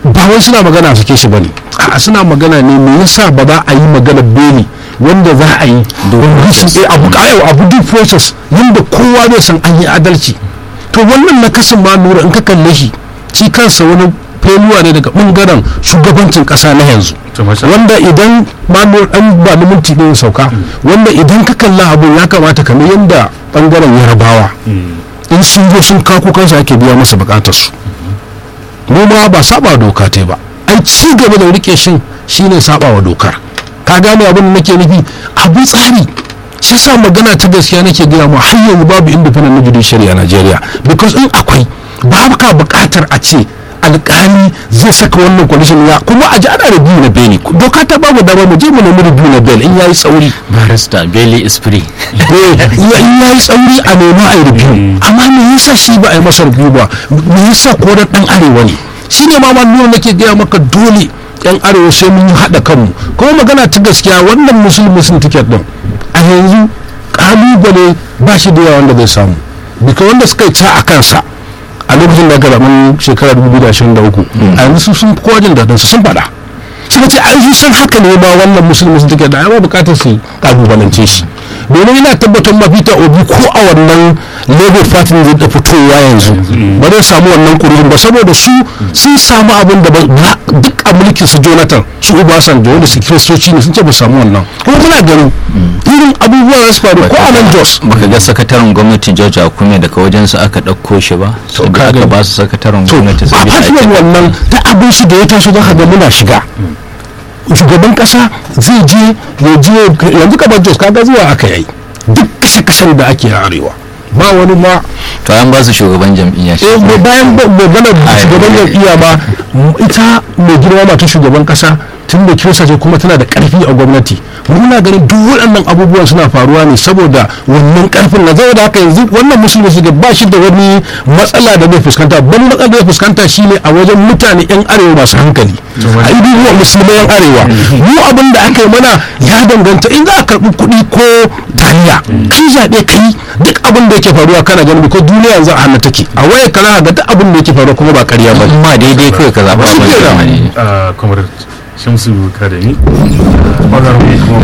ba wai suna magana su ke shi bane a suna magana ne me yasa ba za a yi magana beli wanda za a yi wanda shi eh, abu kayo abu due process yanda kowa zai san an yi adalci to wannan na kasan ma lura in ka kalle shi shi kansa wani feluwa ne daga bangaren shugabancin kasa na yanzu To, masha wanda idan ma lura dan ba ni minti ne sauka wanda idan ka kalla abun ya kamata kamar yanda bangaren yarabawa in sun zo sun kako kansu ake biya masa bukatarsu mu ma ba saba doka ta ba ai ci gaba da rike shin shine saba wa dokar ka gane abin da nake nufi abu tsari shi sa magana ta gaskiya nake gaya mu har yanzu babu independent na judiciary a Najeriya because in akwai babu ka bukatar a ce alkali zai saka wannan condition ya kuma a ji ana review na beli doka ta babu dama mu je mu nemi review na beli in yayi tsauri barista Bailey is free eh in yayi tsauri a nemi a yi review amma me yasa shi ba a yi masa review ba me yasa ko da dan arewa ne shine ma ma nuna nake gaya maka dole yan arewa sai mun haɗa kanmu kuma magana ta gaskiya wannan musulmi sun ticket din a yanzu kalubale ba shi da yawa wanda zai samu bika wanda suka yi ca a kansa a lokacin da aka zaɓen shekarar 2023 a yanzu su sun kowa jin daɗin su sun faɗa suka ce an san haka ne ma wannan musulmi sun ticket da ai ba bukatar su kalubalance shi domin ina tabbatar ma Peter Obi ko a wannan Labour Party zai da fitowa yanzu ba zai samu wannan kuri'un ba saboda su sun samu abin da ba duk a mulkin su Jonathan su Obasanjo wanda su kiristoci ne sun ce ba samu wannan kuma muna ganin irin abubuwa za su faru ko a nan Jos baka ga sakataren gwamnati George Akume daga wajen su aka ɗauko shi ba To, da ka aka gani. ba su sakataren to gwamnati a saboda fatiwar ake- wannan ta abin shi da ya taso za ka ga muna shiga shugaban kasa zai je ya je yanzu kamar jos kaga zuwa aka yi duk kashe-kashen da ake a arewa ba wani ma to an ba su shugaban jam'iyya shi eh, ba- bayan ba- magana Ai, shugaban eh, jam'iyya ba m- ita mai girma mata shugaban kasa tun da kirista ce kuma tana da karfi a gwamnati muna ganin duk waɗannan abubuwan suna faruwa ne saboda wannan karfin na zai da haka yanzu wannan musulmi su ba shi da wani matsala da zai fuskanta wani matsala da zai fuskanta shine a wajen mutane yan arewa masu hankali a idan wa musulmai yan arewa mu abin da aka yi mana ya danganta in za a karɓi kuɗi ko taliya kai zaɓe kai duk abin da yake faruwa kana ganin ko duniya yanzu a hannu take a waya kana ga duk abin da yake faruwa kuma ba ƙarya ba ne. ma daidai kawai ka zaɓa Shi abin da kenan. ya ne. a kamar shamsu kadami ɓangaren kuma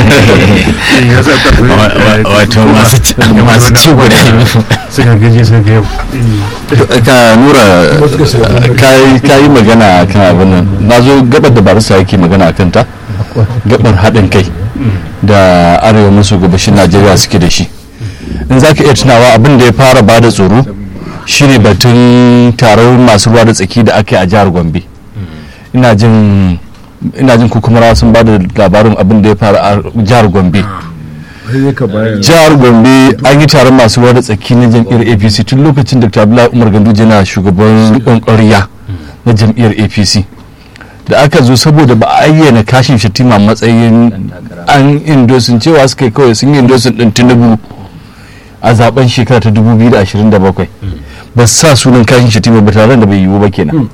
wato masu ci- masu ci guda biyu. suka gaji suka ga yau ka nura ka yi magana kan abin nan na zo gabar da barista yake magana a kanta gabar haɗin kai da arewa maso gabashin najeriya suke da shi in za ka iya tunawa abin da ya fara ba da tsoro shine batun taron masu ruwa da tsaki da ake a jihar gombe ina jin ina jin kukumara sun ba da labarin abin da ya faru a jihar gombe jihar gombe an yi taron masu ruwa da tsaki na jam'iyyar apc tun lokacin dr abdullahi umar ganduje na shugaban rikon ƙwarya na jam'iyyar apc da aka zo saboda ba a ayyana kashin shatima matsayin an indosin cewa suka yi kawai sun yi indosin din tinubu a zaben shekara ta 2027 ba su sa sunan kashin shatima ba tare da bai yiwu ba kenan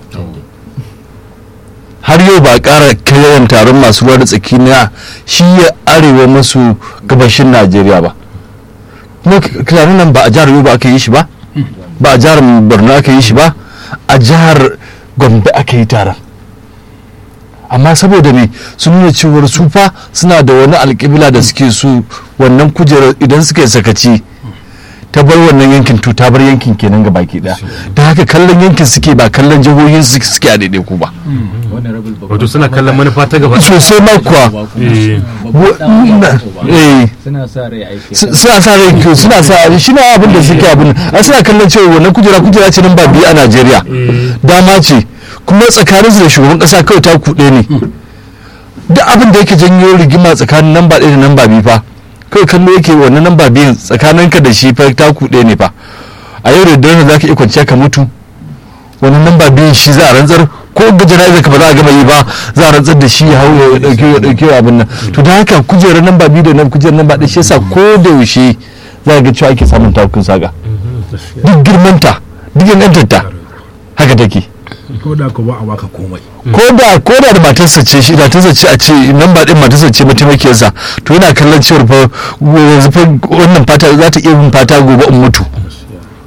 har yau ba a ƙara yawan taron masu ruwa da tsaki na shi ya arewa masu gabashin najeriya ba kuma tunanin nan ba a jihar yobe aka yi shi ba ba a jihar borno aka yi shi ba a jihar gombe aka yi taron amma saboda me sun nuna cewar su fa suna da wani alƙibla da suke su wannan kujerar idan suka yi sakaci ta bar wannan yankin to ta bar yankin kenan ga baki daya da haka kallon yankin suke ba kallon jihohin su suke a daidai ku ba wato suna kallon manufa ta gaba sosai ma kuwa Eh, eh suna sa rai aiki su- suna sa rai kyau suna sa shi na abin da suke abin a suna kallon cewa wannan kujera kujera ce nan ba biyu a najeriya dama ce kuma tsakanin su da shugaban kasa kawai ta kuɗe ne duk abin da yake janyo rigima tsakanin namba ɗaya da namba biyu fa kawai kallo yake wannan namba biyun tsakanin ka da shi fa ta kuɗe ne fa a yau da dare za ka iya kwanciya ka mutu wannan namba biyun shi za a rantsar ko ga jana'izar ka ba za a gama yi ba za a rantsar da shi ya hau ya dauke ya dauke abin nan to da haka kujerar namba biyu da nan kujerar namba ɗaya shi yasa ko da yaushe za ga cewa ake samun takun saka duk girmanta duk ingantarta haka take ko da ko ba a baka komai ko da ko da da matarsa ce shi da matarsa ce a ce nan ba din matarsa ce mataimakiyarsa to yana kallon cewar fa yanzu fa wannan fata za ta iya bin fata gobe in mutu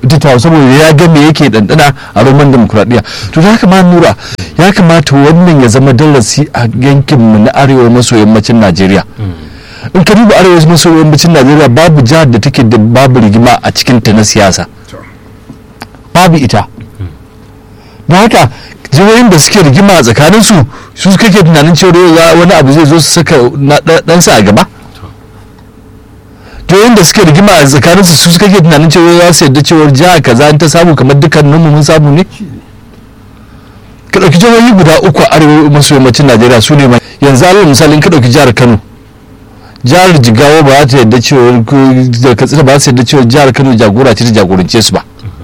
ita ta saboda ya ga me yake dandana a roman demokuraɗiyya to da haka ma nura ya kamata wannan ya zama darasi a yankinmu na arewa maso yammacin najeriya in ka duba arewa maso yammacin najeriya babu jihar da take da babu rigima a cikinta na siyasa babu ita don haka jihohin da suke rigima a tsakaninsu su kake tunanin cewa wani abu zai zo su saka ɗansa a gaba jihohin da suke rigima a tsakaninsu su kake tunanin cewa za su yadda cewar jiha kaza in ta samu kamar dukkanin mu mun samu ne ka ɗauki jihohi guda uku a arewa maso yammacin najeriya su ne yanzu alal misali in ka ɗauki jihar kano jihar jigawa ba za ta yadda cewa da katsina ba su yadda cewa jihar kano jagora ce ta jagorance su ba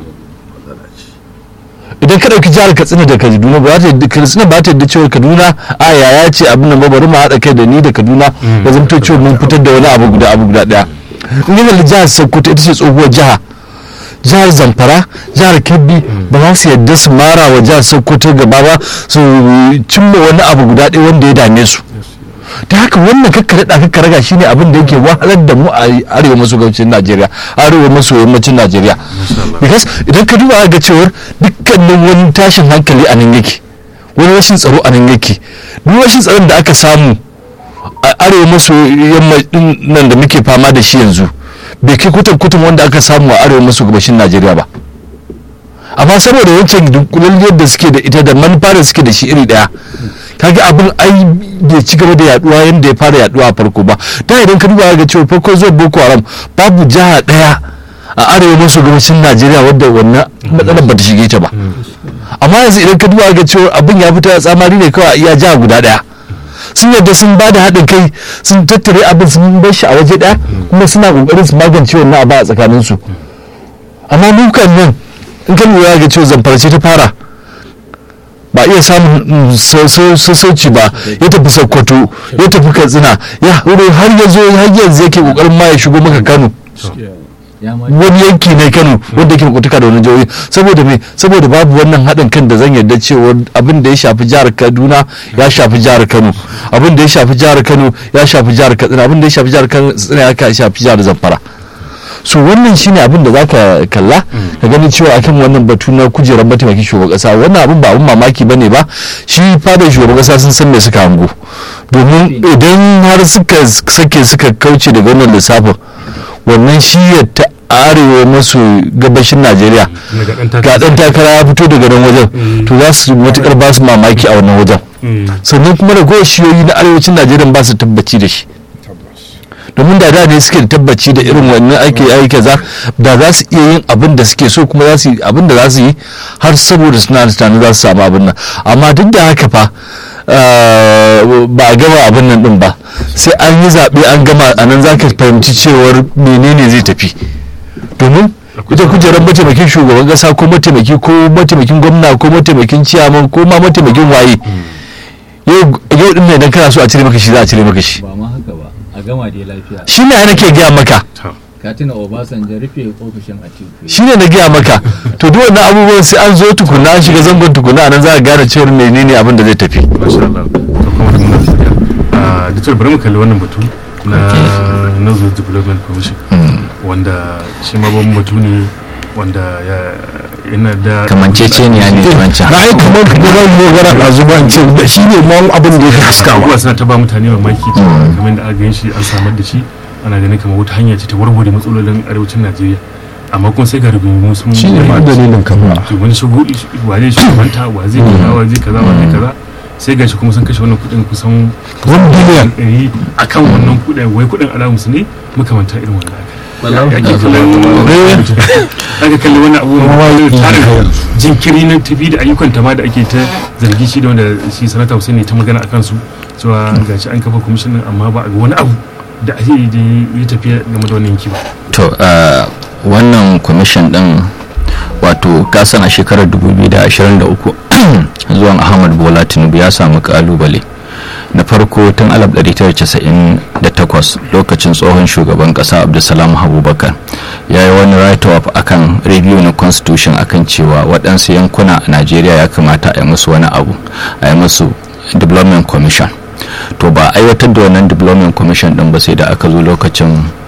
idan ka ɗauki jihar katsina da kaduna ba ta yadda katsina ba ta yadda cewa kaduna a yaya ce abin nan ba bari mu haɗa kai da ni da kaduna da zamto cewa mun fitar da wani abu guda abu guda ɗaya in yi kalli jihar sokoto ita ce tsohuwar jiha jihar zamfara jihar kebbi ba za su yadda su mara wa jihar sokoto gaba ba su cimma wani abu guda ɗaya wanda ya dame su ta haka wannan kakka daɗa kakka raga shine abin da yake wahalar da mu a arewa maso gabacin najeriya arewa maso yammacin najeriya because idan ka duba ga cewar dukkanin wani tashin hankali a nan yake wani rashin tsaro a nan yake duk rashin tsaron da aka samu a arewa maso yammacin nan da muke fama da shi yanzu bai kai kutan kutan wanda aka samu a arewa maso gabashin najeriya ba amma saboda wancan dunkulalliyar da suke da ita da manufa da suke da shi iri daya kaga abin ai bai ci gaba da yaduwa yadda ya fara yaduwa a farko ba da idan ka duba ga cewa farko zuwa boko haram babu jiha daya a arewa maso gabashin najeriya wadda wannan matsalar ba ta shige ta ba amma yanzu idan ka duba ga cewa abin ya fita tsamari ne kawai a iya jiha guda daya sun yadda sun ba da haɗin kai sun tattare abin sun bar shi a waje ɗaya kuma suna ƙoƙarin su magance wannan abu a tsakaninsu amma mukan nan in ka lura ga cewa zamfarce ta fara ba iya samun sassauci ba ya tafi sokoto ya tafi katsina ya wuri har ya zo har yanzu yake ƙoƙarin ma ya shigo maka kano wani yanki na kano wanda yake kutuka da wani jihohi saboda me saboda babu wannan haɗin kan da zan yarda cewa abin da ya shafi jihar kaduna ya shafi jihar kano abin da ya shafi jihar kano ya shafi jihar katsina abin da ya shafi jihar katsina ya shafi jihar zamfara so wannan shine abin da zaka kalla ka gani cewa akan wannan batu na kujerar mataimakin shugaban kasa wannan abin ba abin mamaki bane ba shi fadar shugaban kasa sun san me suka hango domin idan har suka sake suka kauce daga wannan lissafin wannan shiyar ta arewa maso gabashin najeriya ga dan takara ya fito daga nan wajen to za su matukar ba su mamaki a wannan wajen sannan kuma da shiyoyi na arewacin najeriya ba su tabbaci da shi domin da da ne suke da tabbaci da irin wannan ake aiki za da za su iya yin abin da suke so kuma za su yi abin da za su yi har saboda suna da tunanin za su samu abin nan amma duk da haka fa ba a gama abin nan din ba sai an yi zaɓe an gama a nan za ka fahimci cewar menene zai tafi domin ita kujerar mataimakin shugaban kasa ko mataimaki ko mataimakin gwamna ko mataimakin ciyaman ko ma mataimakin waye yau din ne idan kana so a cire maka shi za a cire maka shi ba ma haka ba a gama dai lafiya shi ne nake gaya maka ka tuna obasanjo rufe ofishin atiku shi ne na gaya maka to duk wannan abubuwan sai an zo tukuna an shiga zangon tukuna nan za a gane cewar menene abin da zai tafi masha Allah to kuma da muna tafiya a da cewa bari mu kalli wannan batu na Nazo Development Commission wanda shi ma babban batu ne wanda ya yana da kamanceceniya ne wancan na yi kamar kuma zan yi gara a zuba in ce da shi ne ma abin da ya fi haskawa abubuwa suna ta ba mutane mamaki cewa kamar da aka gan shi an samar da shi ana ganin kamar wata hanya ce ta warware matsalolin arewacin najeriya amma kun sai ga rubutu sun shi ne ma dalilin kama to wani shigo wa zai shugabanta wa zai kaza wa zai kaza wa zai kaza sai gashi kuma sun kashe wannan kudin kusan One billion. ɗari a kan wannan kudin wai kudin alamusu ne makamanta irin wannan aka ake aka kalli wani abu tarin jinkiri na tafi da ayyukan ta ma da ake ta zargi shi da wanda shi sanata Hussein ne ta magana a kansu cewa gashi an kafa kwamishinan amma ba a ga wani abu da ake da ya tafiya game da wannan yanki ba to uh, wannan kwamishin din wato kasan a shekarar 2023 zuwan ahmad bola tinubu ya samu kalubale na farko tun 1998 lokacin tsohon shugaban kasa abdulsalam abubakar ya yi wani write-up akan review na constitution akan cewa waɗansu yankuna a najeriya ya kamata a yi musu wani abu a yi musu development commission to ba aiwatar da wannan development commission din ba sai da aka zo lokacin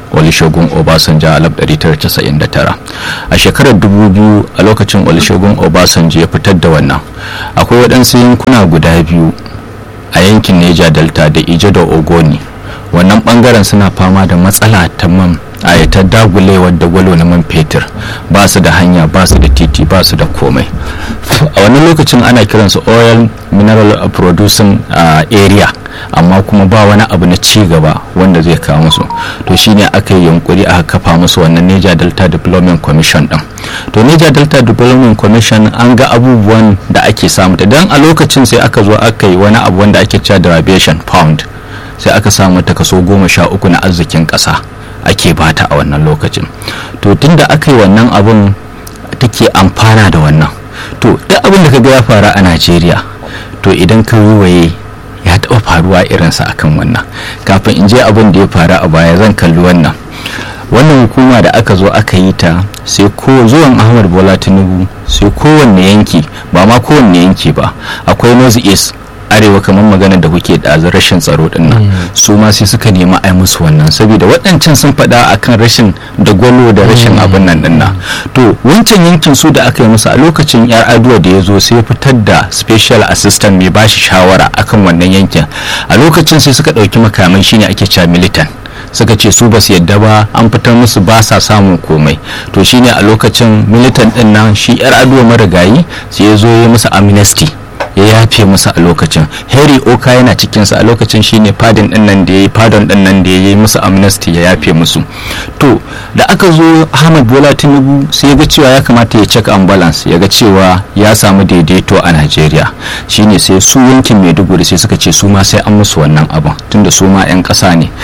olusegun obasanjo a 1999 a shekarar 2000 a lokacin olusegun obasanjo ya fitar da wannan akwai waɗansu yankuna guda biyu a yankin neja delta da ije da ogoni wannan bangaren suna fama da matsala ta man a ta dagulewar da gwalo na man fetur ba su da hanya ba su da titi ba su da komai a wannan lokacin ana kiransu oil mineral producing area amma kuma ba wani abu na ci gaba wanda zai kawo musu to shine aka yi yunkuri aka kafa musu wannan Niger Delta Development Commission din to Niger Delta Development Commission an ga abubuwan da ake samu dan a lokacin sai aka zo aka yi wani abu wanda ake cewa derivation pound sai aka samu ta kaso goma sha uku na arzikin ƙasa ake bata a wannan lokacin to tunda aka yi wannan abun take amfana da wannan to duk abin da kaga ya faru a najeriya to idan ka waye ya taɓa faruwa irinsa akan wannan kafin in je abin da ya faru a baya zan kalli wannan wannan hukuma da aka zo aka yi ta sai ko zuwan ahmad bola tinubu sai kowanne yanki ba ma kowanne yanki ba akwai north east arewa kamar magana da kuke da rashin tsaro din nan su ma sai suka nemi ai musu wannan saboda waɗancan sun faɗa akan rashin da gwalo da rashin abin nan din nan to wancan yankin su da aka yi musu a lokacin yar aduwa da ya zo sai fitar da special assistant mai bashi shawara akan wannan yankin a lokacin sai suka ɗauki makamai shine ake cewa militant suka ce su ba su yadda ba an fitar musu ba sa samun komai to shine a lokacin militant din nan shi yar aduwa marigayi sai ya zo ya musu amnesty ya yafe musu a lokacin harry oka yana cikinsa a lokacin shine fadin din nan da ya yi fadon din nan da ya yi musu amnesty ya yafe musu to da aka zo ahmad bola tinubu sai ya ga cewa ya kamata ya check and balance ya ga cewa ya samu daidaito a nigeria shine sai su yankin maiduguri sai suka ce su ma sai an musu wannan abin tunda su ma 'yan ƙasa ne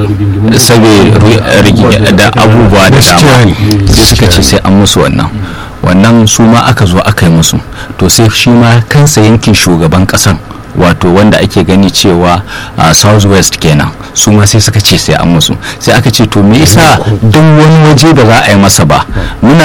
saboda da abubuwa da dama sai suka ce sai an musu wannan wannan su ma aka zo aka yi musu to sai shi ma kansa yankin shugaban kasan wato wanda ake gani cewa a south west kenan su ma sai suka ce sai an musu sai aka ce to me yasa duk wani waje da za a yi masa ba muna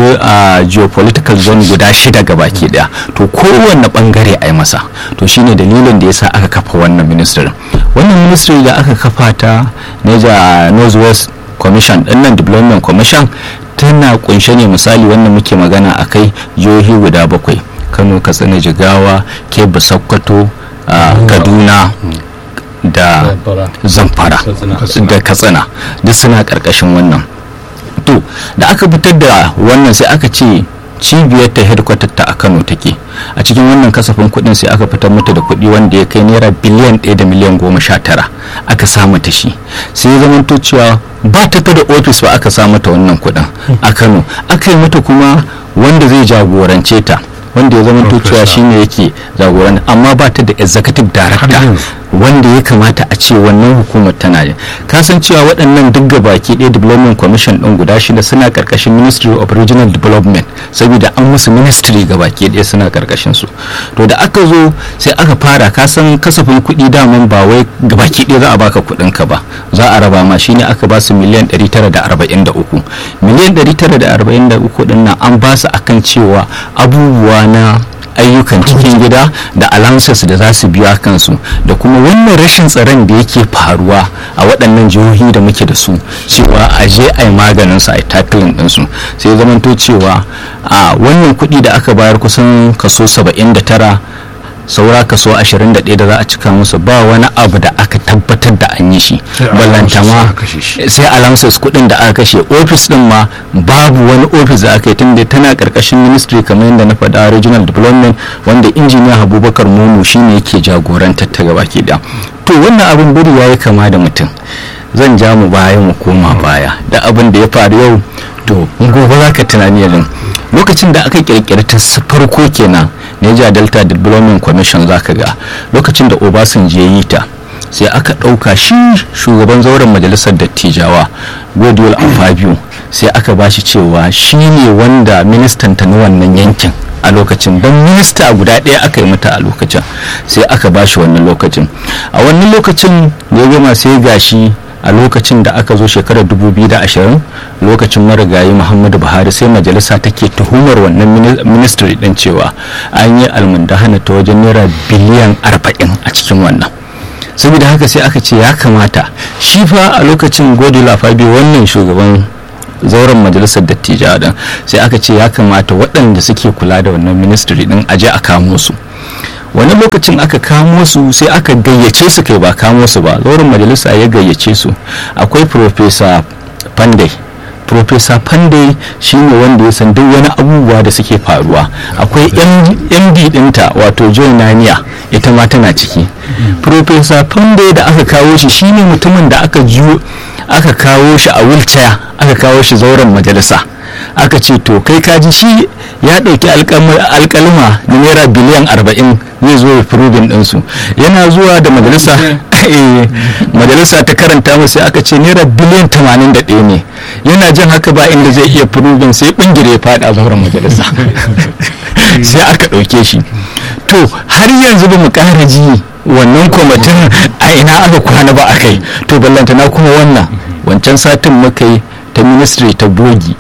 a geopolitical zone guda shida ga baki daya to kowanne bangare a yi masa to shine dalilin da yasa aka kafa wannan ministry wannan ministry da aka kafa ta Niger North West Commission dinnan Development Commission tana kunshe ne misali wannan muke magana a kai jihohi guda bakwai kano katsina jigawa kebbi sokoto kaduna da zamfara da katsina duk suna karkashin wannan to da aka fitar da wannan sai aka ce cibiyar ta headquarter ta a kano take a cikin wannan kasafin kudin sai aka fitar mata da kudi wanda ya kai naira biliyan 1 da miliyan goma sha tara aka samu ta shi sai zamanto cewa ba ta da ofis ba aka samu ta wannan kudin a kano aka yi mata kuma wanda zai jagorance ta wanda ya zama cewa shine yake jagoranta amma ba ta da executive director wanda ya kamata a ce wannan hukumar tana da kasancewa waɗannan duk baki ɗaya development commission ɗin guda shida suna ƙarƙashin ministry of regional development saboda an musu ministry baki ɗaya suna ƙarƙashin su to da aka zo sai aka fara kasan kasafin kuɗi daman ba wai baki ɗaya za a baka kuɗin ka ba za a raba ma shine aka ba su miliyan 943 miliyan 943 ɗin nan an ba su akan cewa abubuwa na ayyukan cikin gida da allowances da za su biya kansu da kuma wannan rashin tsaron da yake faruwa a waɗannan jihohi da muke da su cewa a je a yi maganin su a yi tackling ɗinsu sai zamanto cewa a wannan kuɗi da aka bayar kusan kaso 79 saura kaso 21 da za a cika musu ba wani abu da aka tabbatar da an yi shi ballantama sai allowances kudin da aka kashe ofis din ma babu wani ofis da aka yi tunda tana karkashin ministry kamar yadda na faɗa regional development wanda injiniya abubakar momo shine yake jagorantar ta gaba ke da to wannan abin biri ya yi kama da mutum zan ja mu baya mu koma baya da abin da ya faru yau to gobe za ka tunani yanzu lokacin da aka kirkiri ta farko kenan Niger Delta Development Commission zaka ga lokacin da Obasanjo ya yi ta sai aka ɗauka shi shugaban zauren majalisar dattijawa Godwin Afabio sai aka bashi cewa shi ne wanda ministan ta na wannan yankin a lokacin don minista guda ɗaya aka yi mata a lokacin sai aka bashi wannan lokacin a wannan lokacin ya gama sai gashi a lokacin da aka zo shekarar 2020 lokacin marigayi muhammadu buhari sai majalisa take tuhumar wannan ministry din cewa an yi almundahana ta wajen naira biliyan 40 a cikin wannan saboda haka sai aka ce ya kamata shi fa a lokacin godula fabi wannan shugaban zauren majalisar dattijawa din sai aka ce ya kamata waɗanda suke kula da wannan ministry din aje a kamo su wani lokacin aka kamo su sai aka gayyace su kai ba kamo su ba zauren majalisa ya gayyace su akwai professor pandey professor pandey shine wanda ya san duk wani abubuwa da suke faruwa akwai md dinta wato joy naniya ita ma tana ciki professor pandey da aka kawo shi shine mutumin da aka jiyo aka kawo shi a wheelchair aka kawo shi zauren majalisa aka ce to kai kaji shi ya ɗauki alkalma na naira biliyan arba'in zai zo ya furubin ɗinsu yana zuwa da majalisa majalisa ta karanta masa sai aka ce naira biliyan tamanin da ɗaya ne yana jin haka ba inda zai iya furubin sai ɓangire ya faɗa zauren majalisa sai aka ɗauke shi to har yanzu ba mu ƙara ji wannan kwamitin a ina aka kwana ba a kai to ballantana kuma wannan wancan satin muka yi ta ministry ta bogi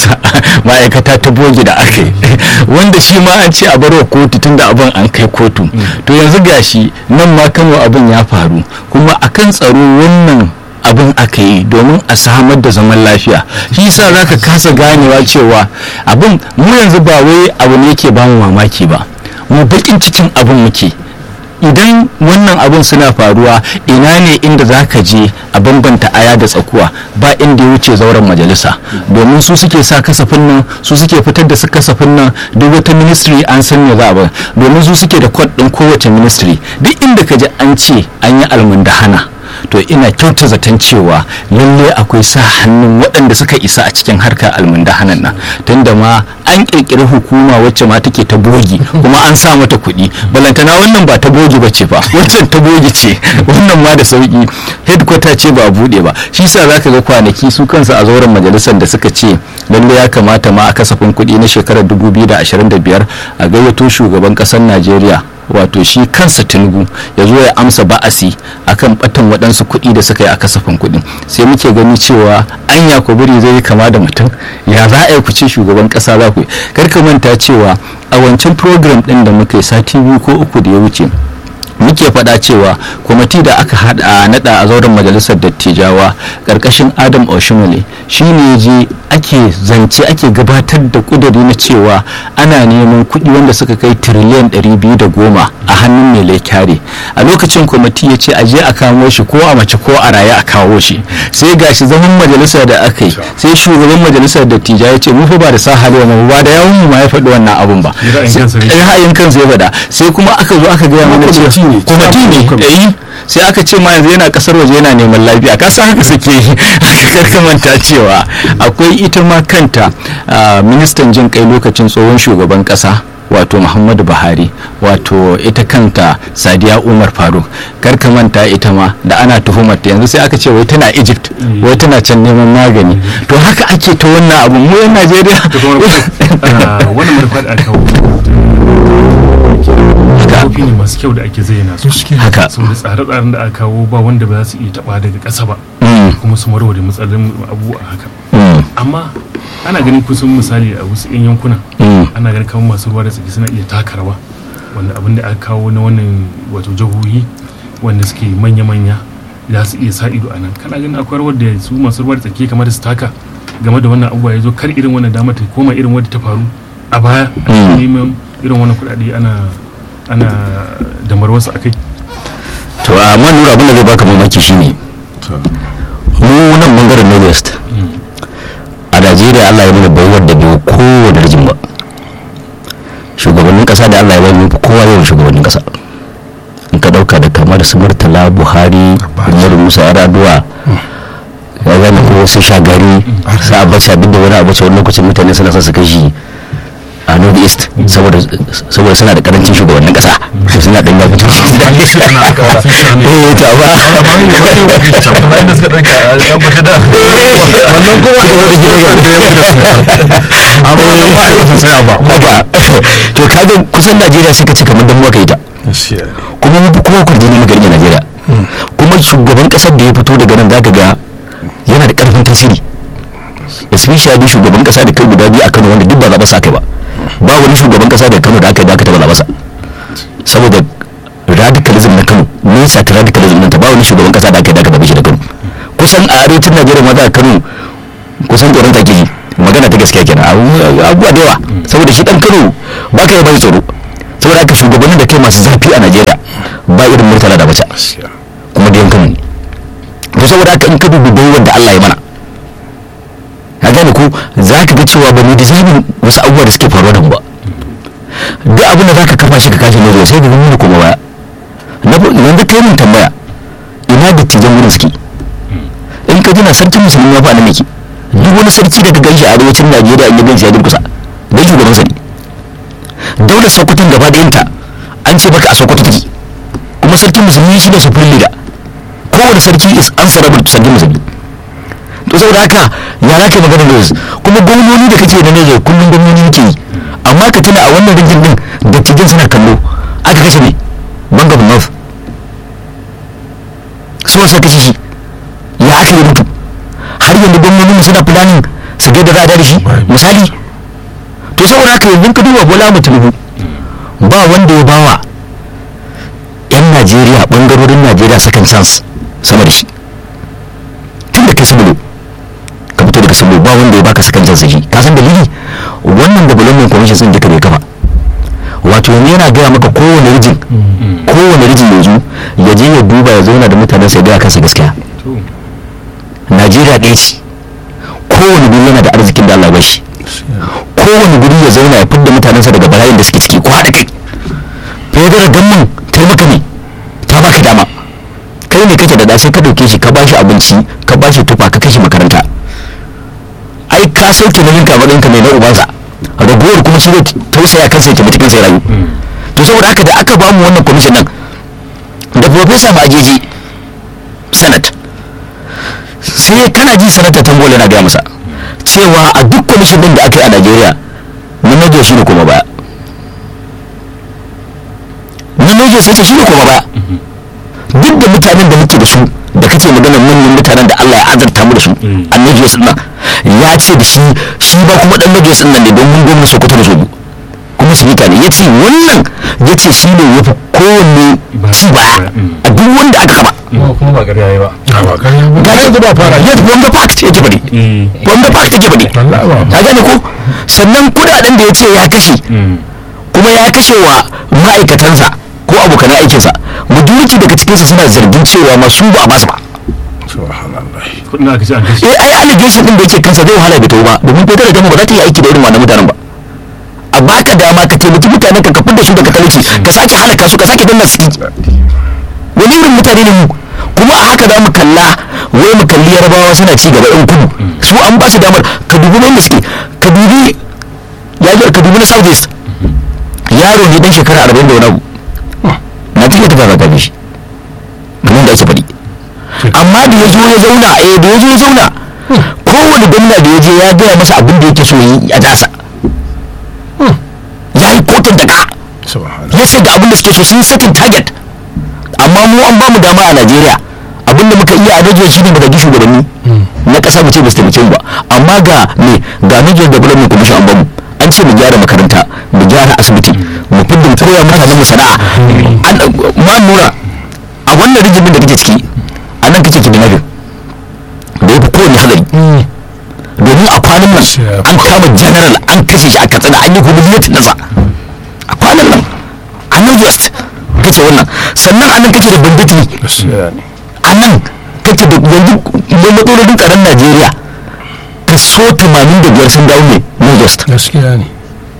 ma'aikata ta bogi da aka yi wanda shi ma an ce a barwa kotu tunda abin an kai kotu to yanzu gashi nan ma kano abin ya faru kuma akan tsaro wannan abin aka yi domin a samar da zaman lafiya shi yasa za ka kasa ganewa cewa abin mu yanzu ba wai abu ne yake bamu mamaki ba mu bakin cikin abin muke idan wannan abin suna faruwa ina ne inda za ka je a bambanta aya da tsakuwa ba inda ya wuce zauren majalisa domin su suke sa kasafin nan su suke fitar da su kasafin nan duk wata ministry an san me za a ba domin su suke da kod din kowace ministry duk inda ka ji an ce an yi almundahana to ina kyauta zaton cewa lalle akwai sa hannun waɗanda suka isa a cikin harkar almundahanan nan tunda ma an ƙirƙiri hukuma wacce ma take ta bogi kuma an sa mata kuɗi balantana wannan ba ta bogi ba ce ba wancan ta bogi ce wannan ma da sauƙi headquarter ce ba a buɗe ba shi sa za ka ga kwanaki su kansu a zauren majalisar da suka ce lalle ya kamata ma a kasafin kuɗi na shekarar 2025 a gayyato shugaban ƙasar najeriya wato shi kansa tinubu ya zo ya amsa ba'asi akan batan waɗansu kuɗi da suka yi a kasafin kuɗin sai muke gani cewa an yakuburi zai yi kama da mutum ya za a yi ku ce shugaban ƙasa za ku yi karka manta cewa a wancan program ɗin da muka yi sati biyu ko uku da ya wuce muke faɗa cewa kwamiti da aka hada nada a zauren majalisar dattijawa ƙarƙashin adam oshimole shi ne je ake zance ake gabatar da ƙuduri na cewa ana neman kuɗi wanda suka kai tiriliyan 210 a hannun mai laikyare a lokacin kwamiti ya ce aje a kamo shi ko a mace ko a raye a kawo shi sai gashi zaman majalisa da aka yi sai shugaban majalisar dattijai ya ce mu fa ba da sa hali mu ba da yawun mu ma ya faɗi wannan abun ba ra'ayin kansa ya faɗa sai kuma aka zo aka gaya mana cewa kwamiti ne eh sai aka ce ma yanzu yana kasar waje yana neman lafiya ka san haka suke aka manta cewa akwai ita ma kanta ministan jin kai lokacin tsohon shugaban kasa wato muhammadu buhari wato ita kanta sadiya umar faruk karka manta ita ma da ana tuhumar ta yanzu sai aka ce wai tana egypt wai tana can neman magani to haka ake ta wannan abu mu yan najeriya wannan marfa da aka kofi ne masu kyau da ake zayyana su haka saboda tsare-tsaren da aka kawo ba wanda ba za su iya taba daga ƙasa ba kuma su warware matsalolin abu a haka amma ana ganin kusan misali a wasu 'yan yankuna ana ganin kamar masu ruwa da tsaki suna iya taka rawa wanda abin da aka kawo na wannan wato jihohi wanda suke manya-manya za su iya sa ido a nan kana ganin akwai rawar da su masu ruwa da tsaki kamar su taka game da wannan abubuwa ya zo kar irin wannan dama ta koma irin wadda ta faru a baya a neman irin wannan kuɗaɗe ana ana damar wasu akai to amma nura abin da zai baka mamaki shine mu nan bangaren northwest a najeriya allah ya mana baiwar da bai kowane rijin ba shugabannin kasa da allah ya bani kowa yawan shugabannin kasa in ka dauka da kamar su murtala buhari umar musa yaraduwa ya gane ko su shagari su abacha duk da wani abacha wani lokacin mutane suna son su kai shi a north east saboda suna da karancin shugabannin kasa to suna dan yafi eh ta ba wannan kuma ba to kaga kusan najeriya suka ci kamar dan muka yi ta kuma mun fi kowa kurji ne magarin najeriya kuma shugaban kasar da ya fito daga nan zaka ga yana da karfin tasiri especially shugaban kasa da kai guda biyu a kano wanda duk ba zaɓa sa kai ba ba wani shugaban kasa da kano da aka yi da aka taɓa zaɓa sa saboda radicalism na kano ne sati radicalism ɗin ta ba wani shugaban kasa da aka yi da aka zaɓe shi da kano kusan a arewacin najeriya ma za a kano kusan tsoron take ji magana ta gaskiya kenan abubuwa da yawa saboda shi dan kano ba ka yi bai tsoro saboda haka shugabannin da kai masu zafi a najeriya ba irin murtala da bace kuma da yankan to saboda haka in ka dubi baiwar da allah ya mana a gane ko za ka ga cewa ba mu dizamin wasu abubuwa da suke faruwa da mu ba duk abin da za ka kafa shi ka kashe ne sai ka gani kuma baya yanzu kai mun tambaya ina da tijan wurin suke in ka jina sarkin musulmi ya fa nan yake duk wani sarki da ka ganshi a arewacin najeriya in ya ganshi ya durkusa don shugaban sa ne daular sokoton gaba da yanta an ce maka a sokoto take kuma sarkin musulmi shi ne supreme leader kowane sarki is answerable to sarkin musulmi to saboda haka ya za ka magana da kuma gwamnoni da kake da ne kullum gwamnoni yake yi amma ka tuna a wannan rijin din da cikin suna kallo aka kashe ne banga north so sai kashe shi ya aka yi mutu har yanzu gwamnonin suna planning su ga da za a da shi misali to saboda haka yanzu ka duba bola mu tinubu ba wanda ya bawa yan najeriya bangarorin najeriya second chance sama da shi tun da kai saboda ka fito daga saboda ba wanda ya baka second chance shi ka san dalili wannan development commission din duka bai kafa wato yanzu yana gaya maka kowane rijin kowane rijin yanzu ya je ya duba ya zauna da mutanen sai gaya kansa gaskiya najeriya ɗaya ce kowane guri yana da arzikin da allah bashi kowane guri ya zauna ya fidda mutanensa daga bala'in da suke ciki ko haɗa kai federal gamman taimaka ne ta baka dama kai ne kake da da sai ka ɗauke shi ka bashi abinci ka bashi tufa ka kashe makaranta ai ka sauke nauyin ka matsayin ka mai na ubansa ragowar kuma shi zai tausaya kansa ya taimaki kansa ya rayu to saboda haka da aka bamu wannan kwamishin nan da profesa majeji senate sai kana ji sanata tambol yana gaya masa cewa a duk kwamishin din da aka yi a najeriya manajan shi ne kuma baya manajan sai ce shi ne kuma baya duk da mutanen da muke da su da kake maganar manyan mutanen da allah ya azarta mu da su a najeriya sun ya ce da shi shi ba kuma dan najeriya sun nan ne don mun gwamna sokoto da soju kuma su mutane ya ce wannan ya ce shi ne ya fi kowanne ci baya a duk wanda aka kama kuma ba ƙarya yi ba ga yanzu ba fara yadda wanda fact yake bane wanda fact yake bane ka gane ko sannan kudaden da ya ce ya kashe kuma ya kashe wa ma'aikatansa ko abokan aikinsa majority daga cikinsa suna zargin cewa ma su ba a basu ba kudin aka ce an kashe eh ai allegation din da yake kansa zai wahala bai tawo ba domin fetar da ba za ta yi aiki da irin wannan mutanen ba a baka dama ka taimaki mutanen ka kafin da su daga talauci ka sake halaka su ka sake danna su wani irin mutane ne mu kuma a haka za mu kalla wai mu kalli yarabawa suna ci gaba yan kudu su an ba su damar ka dubi wanda suke ka dubi ya ka dubi na south east yaro ne dan shekara arba'in da wani abu na cikin tafiya ka bi shi kamar da ake faɗi amma da ya zo ya zauna eh da ya zo ya zauna kowane gwamna da ya je ya gaya masa abin da yake so yi a dasa ya yi kotun da ka ya ce da abin da suke so sun satin target amma mu an bamu dama a najeriya abinda muka iya a najeriya shine mu zagi shugabanni na kasa mu ce ba su taimake mu ba amma ga me ga Nigeria Development Commission an bamu an ce mu gyara makaranta mu gyara asibiti mu fidda koya mutanen mu sana'a ma nura a wannan rijimin da kake ciki a nan kake kidnapping da ya fi kowane hadari domin a kwanan nan an kama general an kashe shi a katsina an yi humiliating nasa a kwanan nan a nan west kake wannan sannan a nan kake da banditi a nan kake da yanzu da matsalolin tsaron najeriya kaso 85 sun dawo ne na west gaskiya ne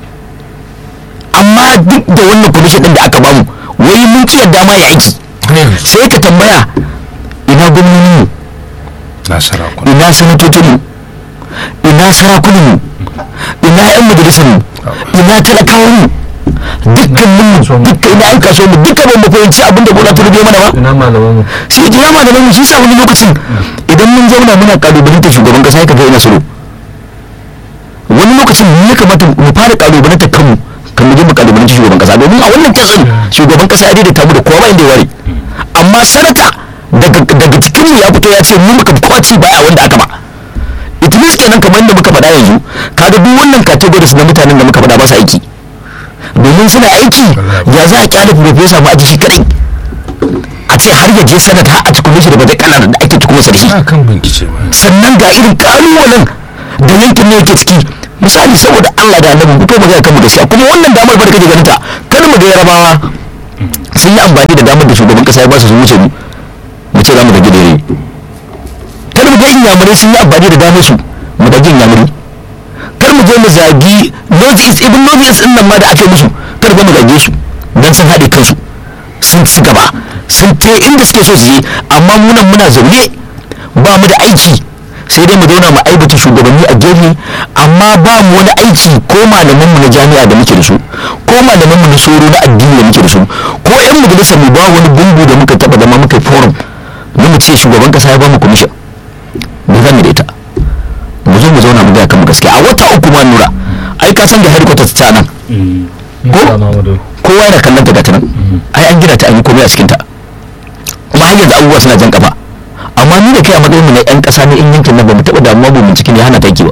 amma duk da wannan kwamishin din da aka bamu wai mun ci yadda ma ya aiki sai ka tambaya ina gwamnoni mu na sarakuna ina sanatocin mu ina sarakunan mu ina yan majalisar mu ina talakawan mu dukkan mu dukkan ina yan kasuwa mu dukkan ban mu fahimci abin da bola turbe mana ba ina malaman mu sai jira malaman mu shi sa wani lokacin idan mun zauna muna kalubalantar shugaban kasa ya kaga ina suru wani lokacin mu ya kamata mu fara kalubalantar kanmu kan mu je mu kalubalanci shugaban kasa domin a wannan kitsin shugaban kasa ya daidaita mu da kowa ba inda ya ware amma sanata daga daga cikin mu ya fito ya ce mu muka kwaci baya wanda aka ba it means kenan kamar yadda muka faɗa yanzu kaga duk wannan categories na mutanen da muka faɗa ba su aiki domin suna aiki ya za a kyale profesa ma aji shi kadai a ce har ya je sanata har a tukume shi da bada kalar da ake tukume da shi a kan bincike ma sannan ga irin kalubalen da yankin ne yake ciki misali saboda Allah da annabi fito magana kan mu gaskiya kuma wannan damar bar kake ganin ta kar mu ga yarabawa sun yi amfani da damar da shugaban kasa ya ba su su wuce mu mu ce za mu ga gidere kar mu ga inyamurai sun yi amfani da damar su mu ga inyamurai kar mu je mu zagi north east ibn north east din nan ma da ake musu kar ga mu zage su dan sun haɗe kansu sun ci gaba sun te inda suke so su je amma mu nan muna zaune ba mu da aiki sai dai mu zauna mu aibata shugabanni a gefe amma ba mu wani aiki ko malaman mu na jami'a da muke da su ko malaman mu na soro na addini da muke da su ko yan majalisar mu ba wani gungu da muka taba zama muka forum na mu ce shugaban kasa ya ba mu commission me zamu da ita mu zo mu zauna mu ga kan gaskiya a wata uku ma nura ai ka san da headquarters ta nan ko kowa yana kallon ta gata nan ai an gina ta an yi komai a cikin ta kuma har yanzu abubuwa suna jan kafa amma ni da kai a matsayin mu na yan kasa na in yankin nan ba mu taɓa damuwa ba bincike ne hana taki ba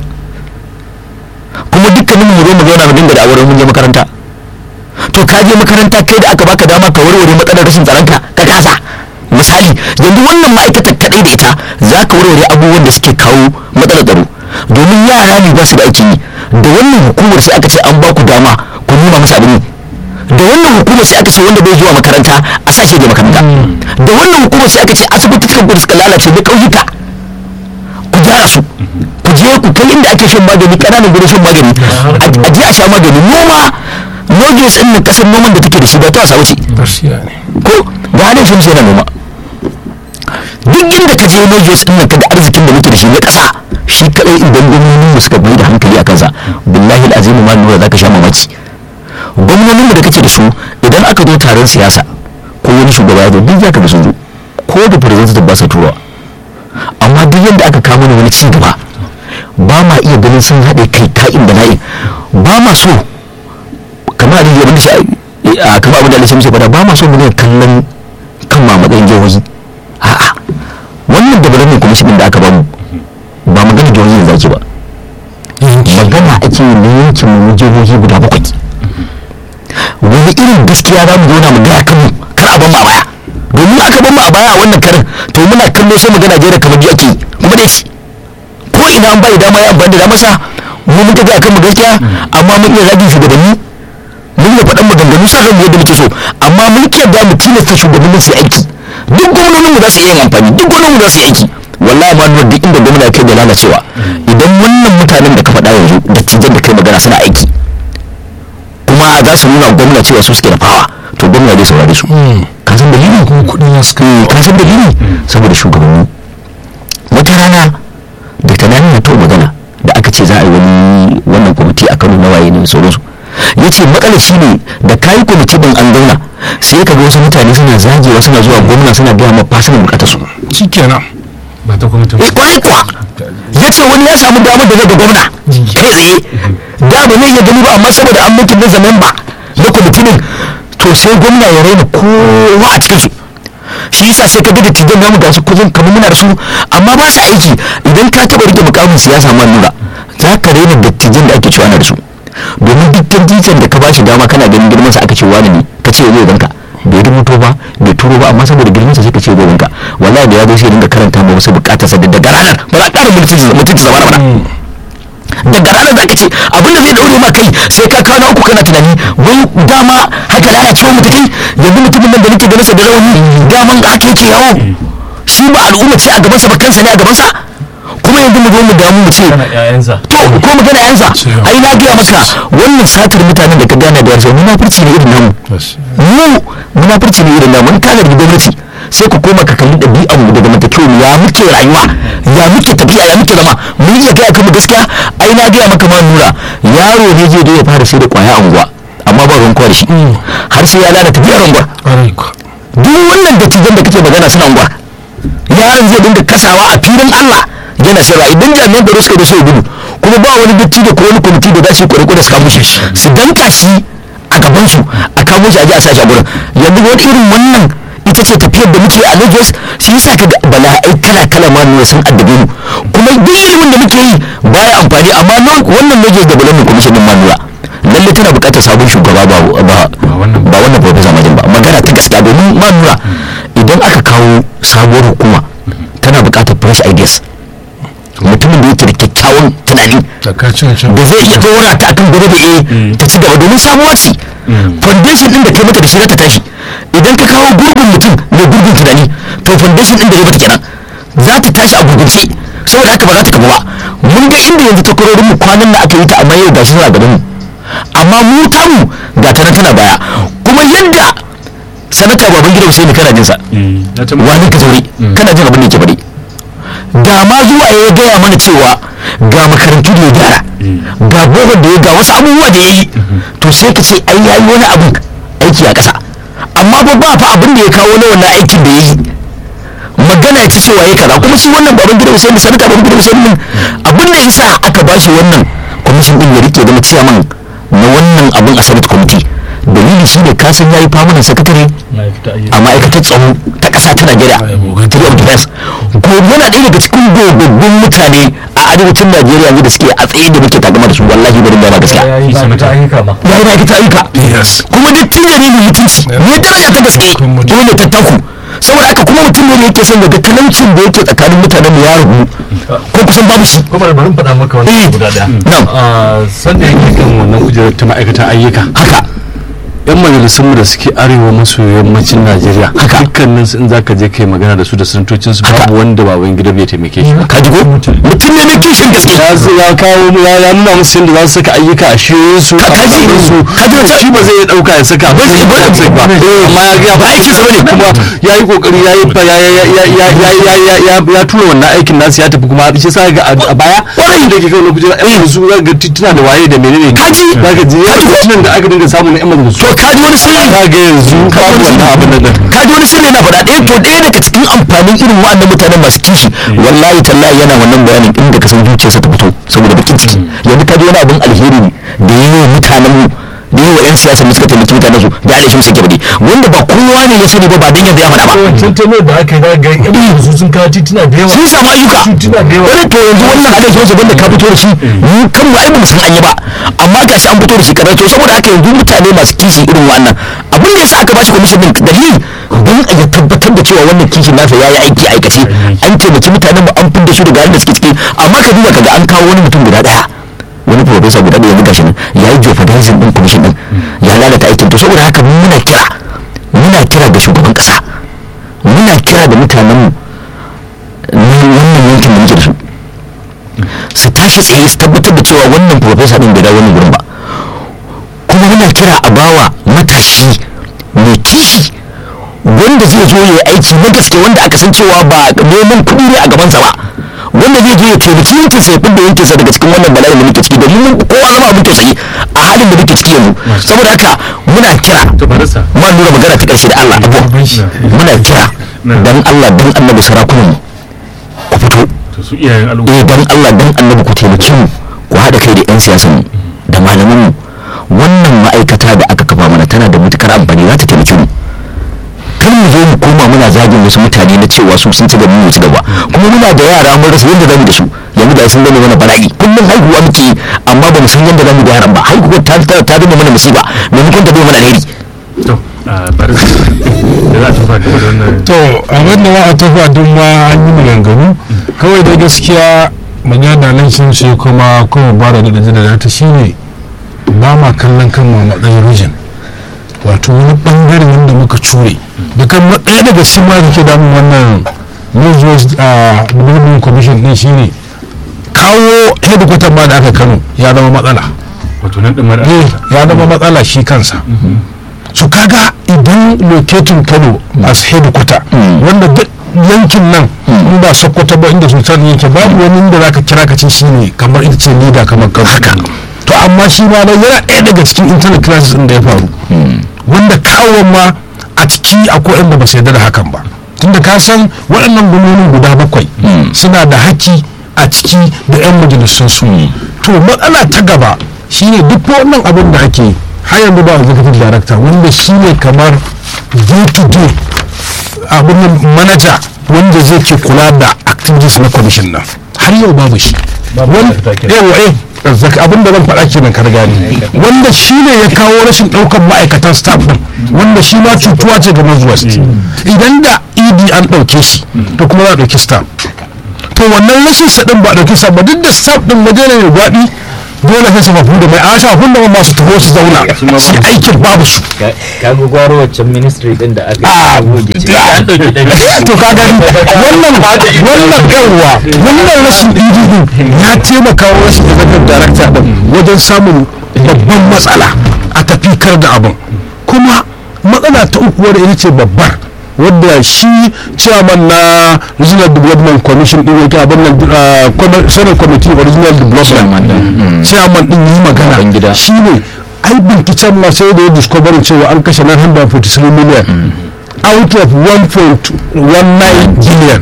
kuma dukkanin mu zo mu zauna mu dinga da auren mun je makaranta to ka je makaranta kai da aka baka dama ka warware matsalar rashin tsaron ka ka kasa misali yanzu wannan ma'aikatar kadai da ita za ka warware abubuwan da suke kawo matsalar tsaro domin yara ne ba su da aikin yi da wannan hukumar sai aka ce an ba ku dama ku nuna musu abin yi da wannan hukumar sai aka ce wanda bai zuwa makaranta a sashe da makaranta da wannan hukumar sai aka ce asibitoci da suka lalace da ƙauyuka ku gyara su ku je ku kai inda ake shan magani ƙananan gurin shan magani a je a sha magani noma noges ɗin nan ƙasar noman da take da shi ba ta wasa wuce gaskiya ne ko ga halin shi yana noma duk inda ka je noges ɗin nan ka da arzikin da muke da shi na ƙasa shi kaɗai idan gwamnonin mu suka bai da hankali a kansa billahi azimu ma nura za ka sha mamaki gwamnonin da kake da su idan aka zo taron siyasa ko wani shugaba ya zo duk za ka da sun zo ko da representative ba sa turawa amma duk yadda aka kama wani ci gaba ba ma iya ganin sun haɗe kai ka'in da na'in ba ma so kamar da yabin shi a kamar abin da alishin shi fada ba ma so mu ne kallon kan ma matsayin jihohi a'a wannan development commission da aka bamu ba magana jihohi da zaki ba magana ake yi na yankin mu na jihohi guda bakwai wani irin gaskiya za mu zauna mu gaya kanmu kar a ban mu a baya domin aka ban mu a baya a wannan karin to muna kallo sai mu ga Najeriya kamar biyu ake kuma dai ko ina an bai dama ya amfani da dama sa mu mun tafi akan mu gaskiya amma mun iya zagin shugabanni mun iya faɗan maganganu sa ranmu yadda muke so amma mun ke da mu tilasta shugabannin su yi aiki duk gwamnonin mu za su iya yin amfani duk gwamnonin mu za su yi aiki wallahi ma nuna duk inda gwamna kai da lalacewa idan wannan mutanen da ka faɗa yanzu da tijan da kai magana suna aiki kuma za su nuna gwamna cewa su suke da fawa to gwamna zai saurare su ka san dalili kuma kuɗin ya suka eh ka san dalili saboda shugabanni wata rana da tunani ya to magana da aka ce za a yi wani wannan kwamiti a kano na waye ne da sauransu ya ce matsalar shi ne da kayi kwamiti din an zauna sai ka ga wasu mutane suna zagewa suna zuwa gwamna suna gaya ma fasinan bukatar su shi kenan ba ta kwamitin eh kwarai kuwa ya ce wani ya samu damar da zai ga gwamna kai tsaye da ba zai iya gani ba amma saboda an mutu da zaman ba na kwamitin to sai gwamna ya raina kowa a cikinsu shi yasa sai ka ga dattijan namu ga su kuzin kamar muna da su amma ba su aiki idan ka taɓa rike mukamin siyasa ma nura za ka raina dattijan da ake cewa na da su domin duk dattijan da ka ba shi dama kana ganin girman sa aka ce wani ne ka ce zai ganka bai rubuto ba bai turo ba amma saboda girman sa sai ka ce zai ganka wallahi da ya zo sai dinga karanta ma wasu bukatar sa da daga ranar ba za a ƙara mutunci mutunci zama na daga ranar za ka ce abinda zai daure ma kai sai ka kawo na uku kana tunani wai dama haka lalacewa mu take yanzu mutumin nan da nake ganin sa da rauni daman haka yake yawo shi ba al'umma ce a gaban sa ba kansa ne a gaban sa kuma yanzu mu zo mu damu mu ce to ko mu gana yansa ai na gaya maka wannan satar mutanen da ka gana da yarsa munafurci ne irin namu mu munafurci ne irin namu in ka zargi gwamnati sai ku koma ka kalli ɗabi'an mu daga matakewa ya muke rayuwa ya muke tafiya ya muke zama mun iya gaya kanmu gaskiya ai na gaya maka ma nura yaro ne zai zo ya fara sai da kwaya anguwa amma ba ruwan kwa da shi har sai ya lalata biyar anguwa duk wannan dattijan da kake magana suna anguwa yaron zai dinga kasawa a filin Allah yana sayarwa idan jami'an tsaro suka da so gudu kuma ba wani datti da ko wani kwamiti da za su yi kwarai su kamo shi su danka shi a gaban su a kamo shi a ji a sashi a gurin yanzu wani irin wannan ita ce tafiyar da muke a Lagos shi yasa ka ga bala'ai kala kala ma ne sun addabe mu kuma duk ilimin da muke yi baya amfani amma wannan Lagos Development Commission din Manuwa lalle tana buƙatar sabon shugaba ba ba ba wannan professor Majin ba magana ta gaskiya domin Manuwa idan aka kawo sabuwar hukuma tana buƙatar fresh ideas mutumin da yake da kyakkyawan tunani da ka cin cin da zai iya dora ta akan gobe da eh ta ci gaba domin samuwa ce foundation din da kai mata da shi za ta tashi idan ka kawo gurbin mutum mai gurbin tunani to foundation din da ya mata kenan za ta tashi a gurgunce saboda haka ba za ta kaba ba mun ga inda yanzu takwarorin mu kwanan da aka yi ta amma yau gashi suna gaban mu amma mu tamu ga ta nan tana baya kuma yadda sanata baban gida Hussein kana jin sa na ta wani ka zaure kana jin abin da yake faɗi da ma zuwa ya gaya mana cewa ga makarantu da ya gyara ga gogon da ya ga wasu abubuwa da ya yi to sai ka ce ai yayi wani abin aiki a ƙasa amma ba ba fa abin da ya kawo na wannan aikin da ya yi magana ya ci cewa ya kaza kuma shi wannan baban gida Hussein sanata baban gida Hussein din abin da yasa aka ba shi wannan kwamishin din ya rike zama ciyaman na wannan abin a Senate committee dalili shi ne kasan yayi famunan sakatare a ma'aikatar tsaro ta ƙasa ta Najeriya Secretary of Defense ko yana ɗaya daga cikin gogobbin mutane a arewacin Najeriya yanzu da suke a tsaye da muke takama da su wallahi bari da ma gaskiya ya yi ma'aikata ayyuka ma ya yi ma'aikata ayyuka yes kuma duk tun ne mai mutunci ne daraja ta gaske dole ta taku saboda haka kuma mutum ne da yake son daga talaucin da yake tsakanin mutanen mu ya ragu ko kusan babu shi kuma bari in faɗa maka wani Eh. abu guda ɗaya Na'am. Ah, sanda yake kan wannan kujerar ta ma'aikatan ayyuka haka yan majalisunmu da suke arewa maso yammacin najeriya Haka. dukkanin su in zaka je kai magana da su da sanatocin su Haka. babu wanda baban gida bai taimake shi ba ka ji ko mutum ne mai kishin gaske ya zo ya kawo mu ya ya nuna musu yadda za su saka ayyuka a shiyoyin su Ka- a kaji- matsayin su kaji wata- shi ba zai iya dauka ya saka ba zai ba zai ba amma ya ga Ba aikinsa bane. kuma ya yi kokari ya yi ya ya ya ya ya ya ya ya ya tura wannan aikin nasu ya tafi kuma shi sa ga a a baya Kwarai. da ke kawo kujera yan majalisu za ga tituna da waye da menene Kaji- za ka ji ya kaji ko- titunan da aka dinga samu na yan majalisu to ka ji wani sirri za ga yanzu babu wannan abin nan ka ji wani sirri na faɗa ɗaya to ɗaya daga cikin amfanin irin wa'annan mutanen masu kishi wallahi tallahi yana wannan bayanin inda ka san zuciyarsa ta fito saboda bakin ciki yanzu ka ji wani abin alheri ne da yi wa mutanen mu da yi wa 'yan siyasa da suka taimaki mutanen su da alaishi musu gabade wanda ba kowa ne ya sani ba ba dan yanzu ya faɗa ba wancan taimar da aka yi za ga yan majalisu sun kawo tituna da yawa sun samu ayyuka tituna da yawa wani to yanzu wannan alaishi musu banda ka fito da shi mu kan mu ai ba mu san an yi ba amma gashi an fito da shi kaza to saboda haka yanzu mutane masu kishi irin wannan abin da yasa aka bashi commission din dalili don a ya tabbatar da cewa wannan kishin nasa yayi aiki a aikace an taimaki mutanen mu an fidda shi daga halin da suke ciki amma ka duba kaga an kawo wani mutum guda daya wani professor guda ɗaya yanzu gashi nan ya yi jeopardizing din commission din ya lalata aikin to saboda haka muna kira muna kira da shugaban kasa muna kira da mutanen mu na wannan yankin da muke da su su tashi tsaye su tabbatar da cewa wannan profesa din bai dawo wannan gurin ba kuma muna kira a bawa matashi mai kishi wanda zai zo ya yi aiki na gaske wanda aka san cewa ba neman kuɗi ne a gabansa ba wanda zai zo ya taimaki yankin sa ya fidda yankin sa daga cikin wannan bala'in da muke ciki domin mun kowa zama abin tausayi a halin da muke ciki yanzu saboda haka muna kira to barasa ma nuna magana ta ƙarshe da Allah abuwa muna kira dan Allah dan annabi sarakunan mu ku fito to su iyayen al'umma eh dan Allah dan annabi ku taimake mu ku haɗa kai da 'yan siyasan mu da malaman mu wannan ma'aikata da aka kafa mana tana da matukar amfani za ta taimake mu kar mu zo mu koma muna zagin wasu mutane na cewa su sun ci gaba mu ci gaba kuma muna da yara mun rasa yadda zamu da su yanzu da sun gane mana bala'i kullum haihuwa muke yi, amma ba mu san yadda zamu da yaran ba haihuwa ta ta ta zama mana musiba maimakon ta zama mana alheri to a barasa da za a tafa da wannan to abin da za a tafi duk ma an yi maganganu kawai da gaskiya magana nan sun sai kuma kuma ba da da da ta shine ba ma kallon kan ma matsayin rijin wato wani bangare wanda muka cure da kan ɗaya daga cikin ma da ke damun wannan northwest a development commission din shine kawo headquarter ma da aka kano ya zama matsala wato nan din mara eh ya zama matsala shi kansa su kaga idan locating kano as headquarter wanda duk yankin nan in ba sokoto ba inda sultan yake babu wani inda zaka kira ka ce shine kamar ita ce leader kamar kano to amma shi ma dai yana ɗaya daga cikin internet classes din da ya faru wanda kawo ma a ciki akwai inda ba su yarda da hakan ba tunda ka san waɗannan gwamnoni guda bakwai suna da haƙƙi a ciki da 'yan majalisun su to matsala ta gaba shine duk wannan abin da ake yi, har yanzu ba executive director wanda shine kamar day to day abin nan manager wanda zai ke kula da activities na commission nan har yau babu shi Babu Wani- director kenan. yawa eh zaka abin da zan faɗa kenan ka gani wanda shi ne ya kawo rashin ɗaukar ma'aikatan staff ɗin wanda shi ma cutuwa ce ga northwest idan da ed an ɗauke shi to kuma za a ɗauki staff to wannan rashin sa ɗin ba a ɗauki staff ba duk da staff ɗin waje ne mai gwaɗi dole sai su mafu da mai a shafin da masu taho su zauna su aikin babu su ka ga gwaro waccan ministry din da aka Ah, yi goge ce ah, an dauki dan to ka gani wannan wannan yawwa wannan rashin ɗin ya taimaka wa rashin executive director din wajen samun babban matsala a tafikar da abin kuma matsala ta uku wadda ita ce babbar wadda shi chairman na regional development commission din yake abin nan uh, commi- senate committee of regional development chairman din yi magana Babangida. shi ne ai binciken ma sai da ya discovery cewa an kashe 943 million out of 1.19 billion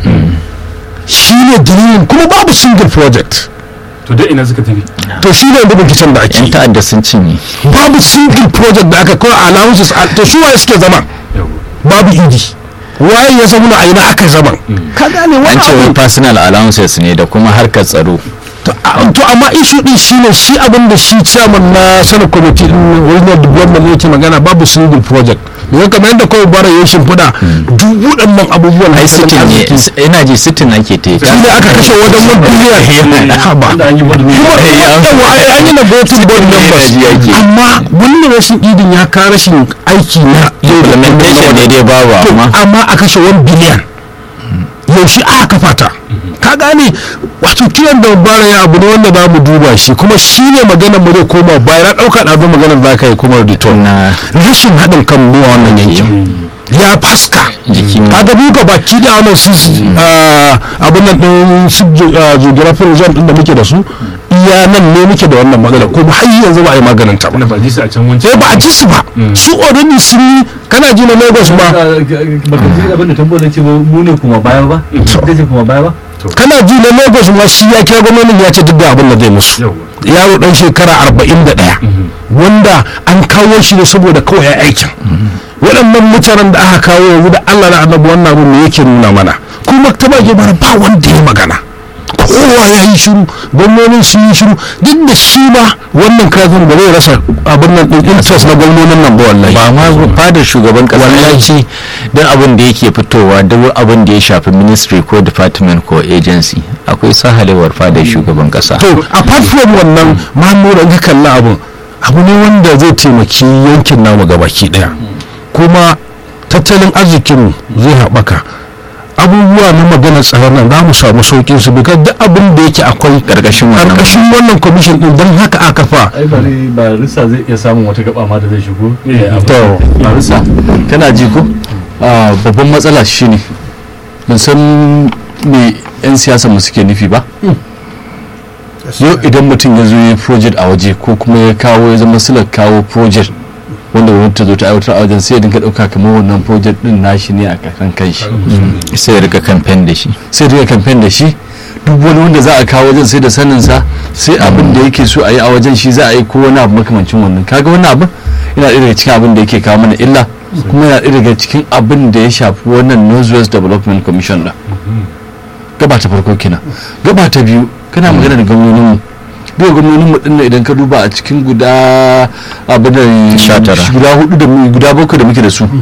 shi ne dalilin kuma babu single project to da ina suka tafi to shi ne da binciken da ake yan yi. ta'adda sun cinye babu single project da aka kawai allowances a- to su waye suke zama Yawwa. babu idi waye ya zama a ina aka zama ka gane an wani ce wai abu personal allowances ne da kuma harkar tsaro to a- to amma issue din shine shi abin da shi chairman na senate committee din regional development yake magana babu single project yanzu kamar yadda kawai bara ya shimfiɗa duk waɗannan abubuwan ai sitin ne ina ji sitin ake ta shi ne aka kashe wajen one billion haba da an yi wadda kuma yawa ai an yi na voting board members ji ake. amma wannan rashin idin ya kawo rashin aiki na yau da implementation ne dai babu to amma amma a kashe 1 biliyan yaushe aka kafa ta ka gane wato kiran da bara ya abu ne wanda za mu duba shi kuma shi ne maganar mu zai koma baya na ɗauka ɗazu maganar za ka yi kuma return na rashin haɗin kan mu a wannan yankin ya faska Jiki ma. kaga duka baki da wannan su ah, abin nan ɗin su geographic region ɗin da muke da su iya nan ne muke da wannan magana kuma har yanzu ba a yi maganin ta ba wanda ba ji su a can wancan sai ba a ji su ba su already sun yi kana ji na lagos ba baka ji abin da tambayar ce mu ne kuma baya ba ita ce kuma baya ba kana ji na lagos ma shi ya kira gwamnatin ya ce duk da abin da zai musu Yawwa. yaro dan shekara arba'in da ɗaya wanda an kawo shi ne saboda kawai ya aikin waɗannan mutanen da aka kawo yanzu da allah na annabi wannan abin me yake nuna mana kuma ta bage bara ba wanda ya magana kowa ya yi shiru gwamnonin sun yi shiru duk da shi ma wannan kafin ba zai rasa abin nan ɗin interest na gwamnonin nan ba wallahi ba ma fadar shugaban kasa ya ce don abin da yake fitowa duk abin da ya shafi ministry ko department ko agency akwai sahalewar fadar shugaban kasa to apart from wannan mahimmanci in ka kalli abun abu ne wanda zai taimaki yankin namu gabaki daya kuma tattalin arzikinmu zai haɓaka abubuwa na maganar tsaron nan za mu samu saukin su because duk abin da yake akwai Karkashin wannan. karkashin wannan commission din don haka aka fa ai ba ne ba rissa zai iya samun wata gaba ma da zai shigo to ba rissa kana ji ko Ah, babban matsala shine ban san me yan siyasa mu suke nufi ba yau idan mutum ya zo yi project a waje ko kuma ya kawo ya zama silar kawo project wanda wani ta zo ta aiwatar a wajen sai ya dinga ɗauka kamar wannan project din nashi ne a kan kanshi sai ya rika kamfen da shi sai daga kamfen da shi duk wani wanda za a kawo wajen sai da saninsa sai abin da yake so a yi a wajen shi za a yi ko wani abu makamancin wannan kaga wani abin yana ɗaya daga cikin abin da yake kawo mana illa kuma yana ɗaya daga cikin abin da ya shafi wannan northwest development commission ɗin gaba ta farko kenan gaba ta biyu kana magana da gwamnoninmu duka gwamnoninmu ɗin nan idan ka duba a cikin guda abin da Sha tara. guda hudu da mu- guda bakwai da muke da su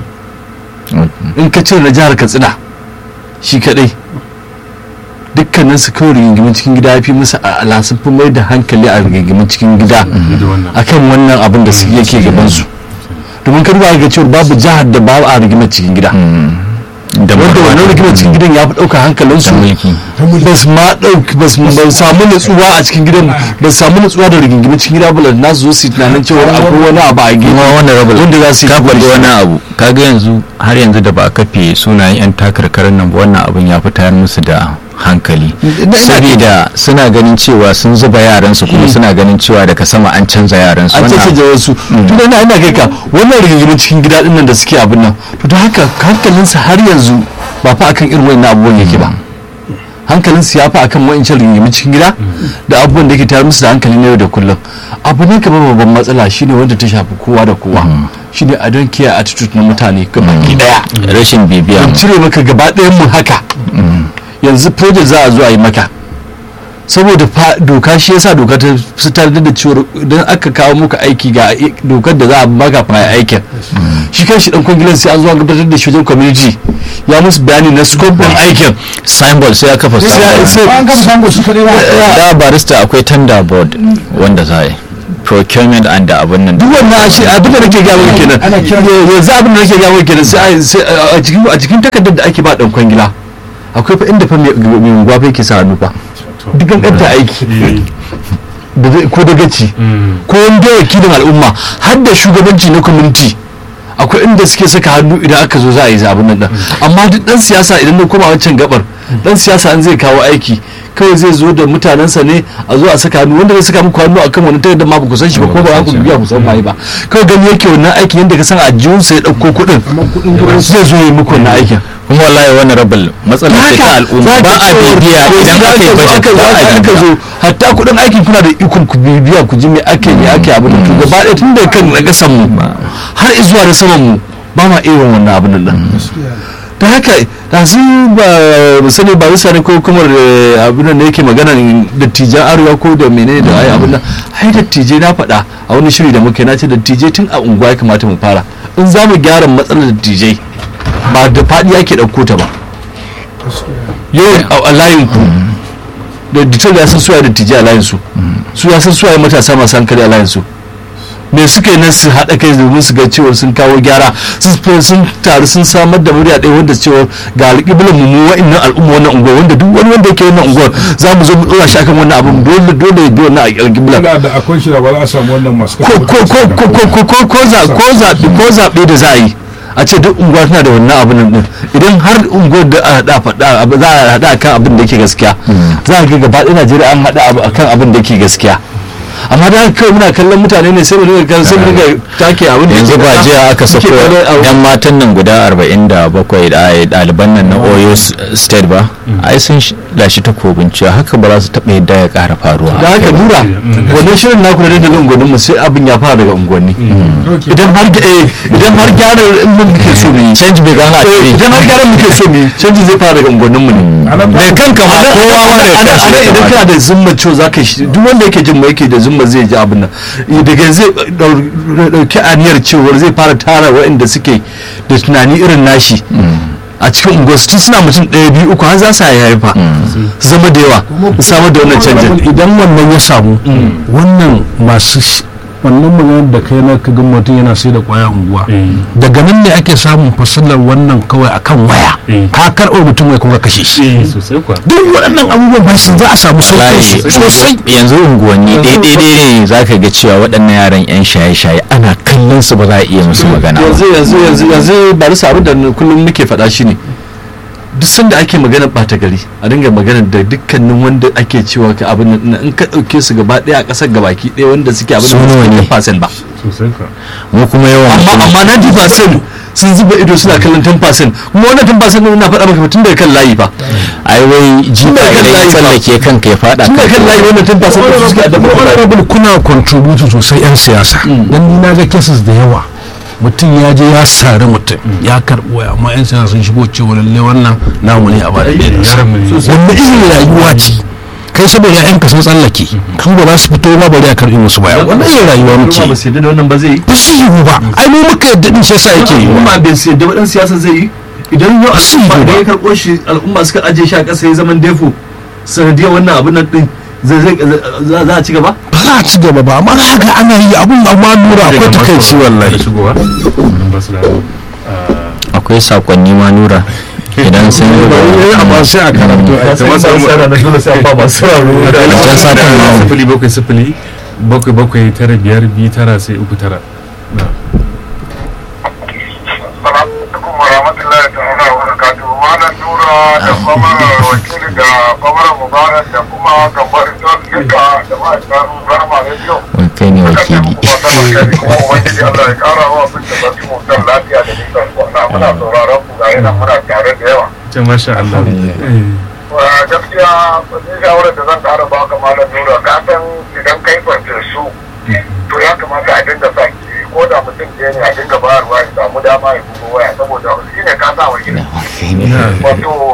in ka cire na jihar katsina shi kadai dukkanin su kawai rigingimin cikin gida ya fi musu ala sun fi mai da hankali a rigingimin cikin gida da wannan akan wannan abin da su yake gaban su domin ka duba ga cewa babu jihar da ba a rigimar cikin gida da wanda wannan rigimar cikin gidan ya fi ɗauka hankalinsu da mulki ba su ma ɗauki ba su ba su samu nutsuwa a cikin gidan ba su samu nutsuwa da rigingimin cikin gida ba na su zo su yi tunanin cewa akwai wani abu a kuma gida wannan rabu wanda za su yi ka faɗi shigo da wani shi. abu kaga yanzu har yanzu da ba a kafe sunayen yan takarkarin nan ba wannan abin ya fi tayar musu da hankali saboda suna ganin cewa sun zuba yaransu kuma suna ganin cewa daga sama an canza yaransu an wannan canza wasu to da ina kai ka wannan rigingimin cikin gida din nan da suke abin nan to da haka hankalinsa har yanzu ba fa akan irin wannan abubuwan yake ba hankalinsu ya fa akan wa'ancan rigingimin cikin gida da abubuwan da ke tayar musu da hankali na yau da kullum abu ne kamar babban matsala shine wanda ta shafi kowa da kowa shine a don kiyaye attitude na mutane gabaki daya rashin bibiya in cire maka gaba ɗayan mu haka yanzu project za a zo a yi maka saboda fa doka shi yasa doka ta fitar da cewa idan aka kawo muka aiki ga i- dokar da za a baka fa aikin shi kan shi dan kwangilan sai an zo an gabatar da shi wajen community ya musu bayani na scope din aikin symbol sai ya kafa sai symbol sai an gama sango su kaɗai ba da barista akwai tender board wanda za a yi procurement and da abin nan duk wannan shi abin da nake gaya maka kenan Ana kiran- yanzu abin da nake gaya maka kenan sai a- sai a a cikin a cikin takardar da ake ba dan kwangila akwai fa inda fa mai mai unguwa fa yake sa hannu fa duk kankanta aiki da zai- ko da gaci ko wanda wakilin al'umma har da shugabanci na community akwai inda suke saka hannu idan aka zo za a yi zabin nan din. amma duk dan siyasa idan na koma wancan gabar dan siyasa an zai kawo aiki kawai zai zo da mutanensa ne a zo a saka hannu wanda zai saka muku hannu akan wani takardar ma ba ku san shi ba ko ba ku biya ku san waye ba kawai gani yake wannan aikin yadda ka san a jiyunsa ya dauko kuɗin zai zo yi muku wannan aikin kuma wallahi wani rabal matsalar ce ta al'umma ba a bibiya idan aka yi budget ba a aka bibiya zo hatta kuɗin aikin kuna da ikon ku bibiya ku ji me ake me ake abin da to gaba ɗaya tun da kan na kasan mu har zuwa da saman mu ba ma irin wannan abin nan da haka da su ba sani ba bisa ne ko kuma eh, abin nan da yake magana dattijan arewa ko da menene da ai abin nan ai dattijai na faɗa a wani shiri da muke na ce dattijai tun a unguwa ya kamata mu fara in za mu gyara matsalar dattijai ba da faɗi ake ɗauko ta ba yau a- a layin ku da ditar ya san suwaye dattijai a layin su su ya san suwaye matasa masu hankali a layin su me suka yi nan su haɗa kai domin su ga cewa sun kawo gyara sun fi- sun taru sun samar da murya ɗaya wanda cewa ga alƙiblar mu mu wa'annan al'umma wannan unguwar wanda duk wani wanda yake wannan unguwar za mu zo mu ɗora shi akan wannan abin dole dole ya bi wannan alƙiblar da da akwai shi da ba za a samu wannan masu ko ko ko ko ko ko ko ko za ko zaɓe ko zaɓe da za a yi a ce duk unguwa tana da wannan abin nan din idan har unguwar da a haɗa faɗa abu- za a haɗa akan abin da yake gaskiya za a ga gaba ɗaya Najeriya an haɗa abu akan abin da yake gaskiya amma da haka kawai muna kallon mutane ne sai mu dinga kan sai mu dinga take abin da yanzu yake ba faɗa. jiya aka Suke sako kallon abu. yan matan nan guda 47 da ai ɗaliban nan na oyo s- state ba ai sun sh- lashi takobin cewa haka ba za su taɓa yadda ya ƙara faruwa da haka nura wannan shirin naku na dandalin unguwannin mu sai abin ya fara daga unguwanni idan har eh, idan har gyara in mun muke so mu yi change bai gana a Eh, ciki idan har gyara muke so mu yi canji zai fara daga unguwannin mu ne mai kanka ma kowa ma da ana kansa ana ya idan kamata. kana da zumma cewa za ka shi duk wanda yake jin mu yake da zumma zai ji abin nan daga zai dau- dauki aniyar cewar zai fara tara waɗanda suke da tunani irin nashi a cikin unguwar tun suna mutum ɗaya biyu uku har za su haifa su zama da yawa su samar da wannan canjin idan wannan ya samu wannan masu sh- wannan maganar da kai na kaga mutum yana sai da kwaya unguwa daga nan ne ake samun fasalar wannan kawai akan waya Mm. ka karɓar mutum mai kuma kashe shi eh sosai kuwa duk waɗannan abubuwan ba su za a samu sauƙin su Wallahi, sosai yanzu unguwanni ɗaya ne za ka ga cewa waɗannan yaran 'yan shaye-shaye ana kallon su ba za a iya musu magana ba yanzu yanzu yanzu yanzu ba da abin da kullum muke faɗa shi ne duk sanda ake magana ɓata gari a dinga magana da dukkanin wanda ake cewa ka abin nan in ka ɗauke su gaba ɗaya a ƙasar gabaki ɗaya wanda suke abin Su nawa ne? da fasen ba sosai kuwa mu kuma yawan amma amma na ji fasen sun zuba ido suna kallon 10% kuma wannan 10% ɗin na faɗa maka tun daga kan layi fa ai wai jifa da kan idan ya layi ba. tsallake kanka ya faɗa tun daga kan layi wannan 10% ɗin su suke addabar mutane. honorable kuna contribute sosai yan siyasa dan ni na ga cases da yawa mutum ya je ya sari mutum ya karɓo waya amma yan siyasa sun shigo cewa lalle wannan namu ne a ba da yaran mu ne wanda irin rayuwa ce kai saboda ƴaƴanka sun tsallake kan ba za su fito ba bari a karɓi musu baya wannan irin rayuwa Kuma muke ba su yadda da wannan ba zai yi ba su yi ba ai mu muka yadda din shi yasa yake yi kuma bai su yadda waɗansu siyasa zai yi idan yau Su yi al'umma da ba. ya karɓo shi al'umma suka ajiye shi a ƙasa ya zaman defo sanadiyar wannan abin nan ɗin zai zai za za a ci gaba ba za a ci gaba ba amma za ga ana yi abun amma nura akwai takaici da wallahi shigowa nan ba su da ah, akwai sakonni ma nura idan sun yi amma sai a karatu kamar su na dole sai an ba masu sauraro da Wancan satin ma sifili bakwai sifili bakwai bakwai tara biyar biyu tara sai uku tara na Assalamu alaikum wa rahmatullahi ta'ala wa barakatuhu. Malam Nura da kwamarar wakili da kwamarar Mubarak da kuma gambar don duka da ma'aikatan Rama Radio. wai kai ne Duka ce wakili muku fatan alheri kuma Ubangiji Allah ya kara wa abin da zafi mutan lafiya da nisan kwana. Muna sauraron ku ga yana muna tare da yawa. ce masha Allah Eh, Wa gaskiya ni shawarar da zan kara baka Malam Nura ka san idan kai farfesu to ya kamata a dinga sa ki ko da mutum ɗaya ne a dinga bayarwa ya samu dama ya bugo waya saboda shi ne ka sa wa gida. wato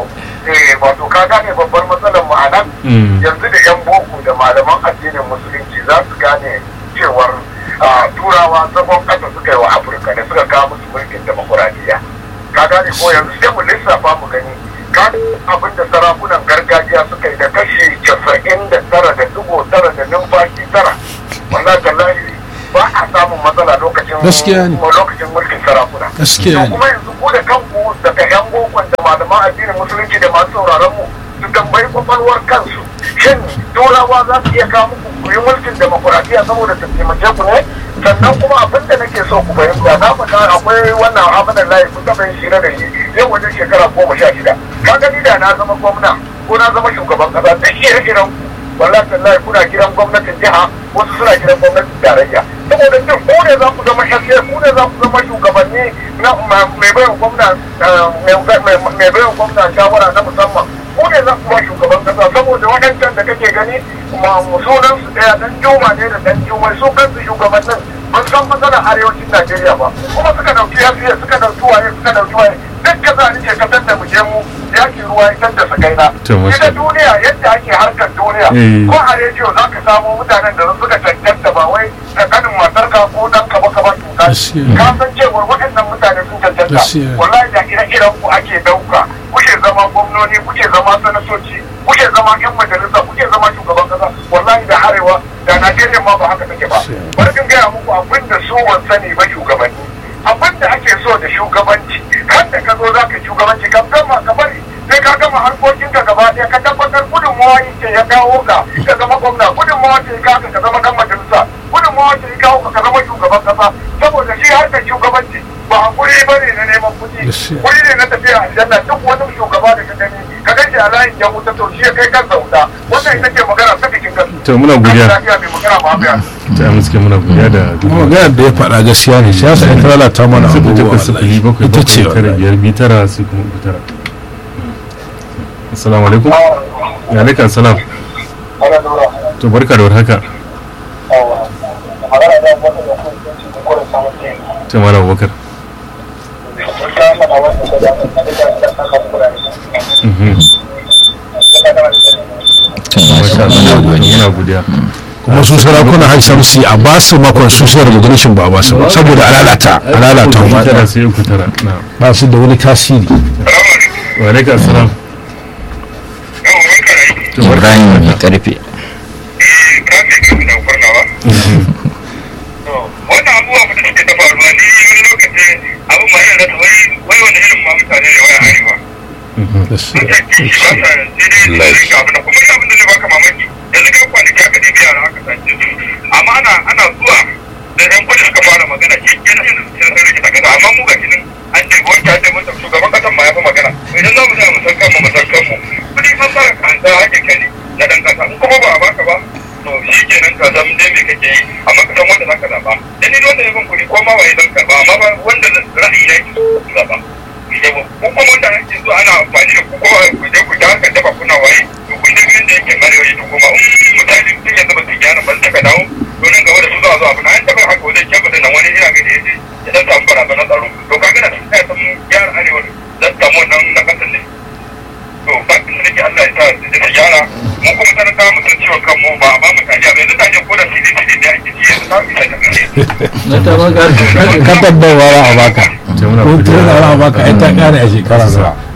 eh wato ka gane babbar matsalar mu a nan Mm. yanzu da yan boko da malaman addinin musulunci za su gane cewar ah, turawa zagon ƙasa suka yi wa afirka da suka kawo musu mulkin demokuraɗiyya ka gane ko yanzu sai mu lissafa mu gani ka abin da sarakunan gargajiya suka yi da kashi casa'in da tara da dubu tara da numfashi tara wallahi tallahi ba a samun matsala lokacin Gaskiya ne. lokacin mulkin sarakuna Gaskiya to ne. kuma yanzu ku da kanku daga yan bokon da malaman addinin musulunci da masu sauraron mu su tambayi kwakwalwar kansu shin turawa za su iya kawo muku ku yi mulkin demokuraɗiyya saboda su taimake ku ne sannan kuma abin da nake so ku fahimta na faɗa akwai wannan amanar layi kun taɓa yin shira da shi yau wajen shekara goma sha shida ka gani da na zama gwamna ko na zama shugaban ƙasa da ire-iren ku wallahi tallahi kuna gidan gwamnatin jiha wasu suna gidan gwamnatin tarayya saboda duk ku ne za ku zama shafiyar ku ne za ku zama shugabanni na ma- mai bayan gwamna eh, mai- mai mai bayan gwamna shawara na musamman ku ne za ku ba shugaban kasa saboda waɗancan da kake gani ma sunan su ɗaya dan juma ne da dan jumai su kansu shugabannin ban san matsalar arewacin najeriya ba kuma suka ɗauki yafiya suka ɗauki waye suka ɗauki waye duk kasa ni ce kasar da mu je mu yakin ruwa ita da sakaina To, masha ita duniya yadda ake harkar duniya Eh. ko a rediyo za ka samu mutanen da suka cancanta ba wai tsakanin matarka ko dan ka baka ba tuka Gaskiya. ka san cewa waɗannan mutane sun cancanta Gaskiya. wallahi da ire-iren ku ake dauka kuke zama gwamnoni kuke zama sanatoci kuke zama yan majalisa kuke zama shugaban kasa wallahi da harewa da najeriya ma ba haka take ba bari in gaya muku abin da su wan sani ba shugabanni abin da ake so da shugabanci kan da ka zo za ka shugabanci ka gama ka bari sai ka gama harkokin ka gaba ɗaya ka tabbatar gudunmawa yake ya kawo ka ka zama gwamna gudunmawa ce ya kawo ka ka zama dan majalisa gudunmawa ce ya kawo ka ka zama shugaban kasa saboda shi harkar shugabanci ba hakuri ba ne na neman kuɗi Gaskiya. wuri ne na tafiya aljanna duk wani shugaba da ka gani ka gaji a layin ya wuta to shi ya kai kansa wuta wannan ita ce magana ta cikin gasu to muna godiya lafiya mai magana ma biya ta muske muna godiya da kuma maganar da ya faɗa gaskiya ne siyasa ita lalata mana sifili abubuwa takwas sifili bakwai ita ce bakwai tara wallahi. biyar biyu tara sai kuma uku tara assalamu alaikum ya alaikum salam ana lura to barka da warhaka magana da wata da kuma cikin kwarin samun jini ta mala abubakar ta faɗa wanda ta da ta da ta kan kura ne Mhm. ta da Masha Allah, muna godiya kuma su sarakuna har shamsi a ba su makon su sai recognition ba a ba su ba saboda a lalata a lalata uku tara wa sai uku tara na ba su da wani tasiri wa alaikum salam to barka ibrahim mai karfe wannan abubuwa da suke ta faruwa ni wani lokaci abin ma yana rasa wai wai wani irin ma mutane ne wai arewa sun ce kishi ba sa sai dai su rika abin da kuma yi abin da zai baka mamaki yanzu ka kwanaki aka ɗebi yara aka sace su amma ana ana zuwa da yan kudi suka fara magana shi kenan yanzu sun sun rike takasa amma mu ga shi nan an ce wanke an ce mun tafi shugaban kasan ma ya fi magana idan za mu tsaya mu san kanmu mu san kanmu kudi an fara kanta hakin kani na dan kasa in kuma ba a baka ba to shi kenan ka san dai me kake yi amma ka san wanda zaka zaba dan ni wanda ya ban kuɗi ko ma waye zan karba amma ba wanda ra'ayi na ki zaba ko kuma wanda ake so ana amfani da ku ko ku je ku ta haka dafa kuna waye to kun je yanda yake marewa to kuma in mutane sun yanzu ba su gyara ban taka dawo to nan gaba da su zuwa zuwa na an taɓa haka wajen kyan nan wani ina ga da yaje ya dan samu barazanar tsaro to kaga na sun san gyara arewa zan samu wannan na kasan ne to bakin da nake Allah ya sa su ta gyara mu kuma talaka mu san ciwon kanmu ba a ba mu tajiya ba yanzu tajiya ko da sidi sidi ne ake ci yanzu ta isa ta kare ka tabbawa a baka to muna ko godiya tana a baka ai ta kare a shekara za